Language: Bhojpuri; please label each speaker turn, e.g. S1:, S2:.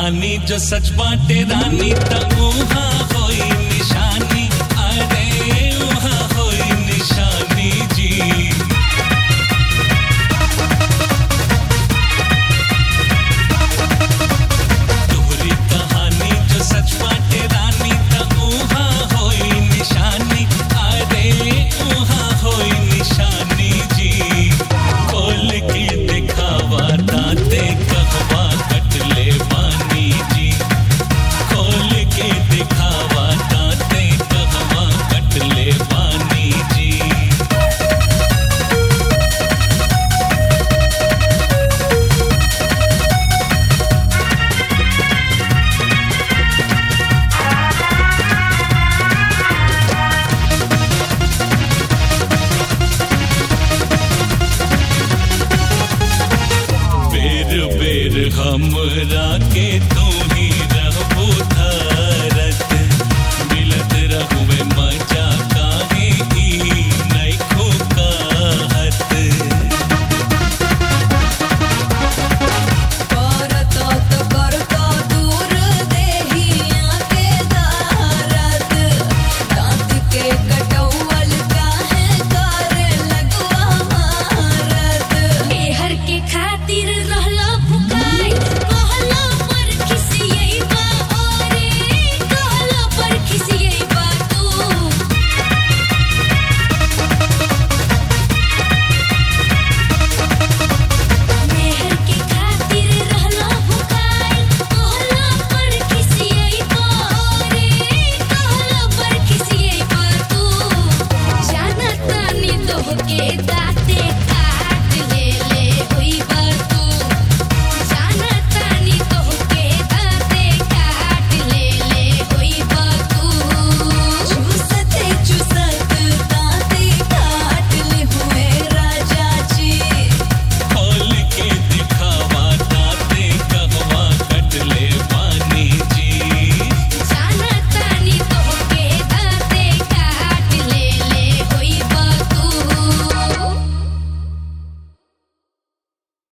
S1: कहानी जो सच बाटे रानी त उहाँ होई निशानी अरे उहाँ होई निशानी जी तोहरी कहानी जो सच बाटे रानी त उहाँ होई निशानी अरे उहाँ होई निशानी जी खोल के दिखावा ताते कहवा कटले बानी जी खोल के दिखावा ताते कहवा कटले बानी जी बेर बेर हमरा के तू ही रहबो धरत मिलत रहुए मजा काहे ई नइखो कहत
S2: करतो तो करतो दूर देहिया के दारत दांत के कटौवल काहे करे लगवा मारत
S3: एहर के खातिर रहला फुकाई कहला पर खिसियैबा ओरे कहला पर खिसियैबा तू मेहर के खातिर रहला फुकाई कहला पर खिसियैबा ओरे कहला पर खिसियैबा तू जानत तानी तोहके दा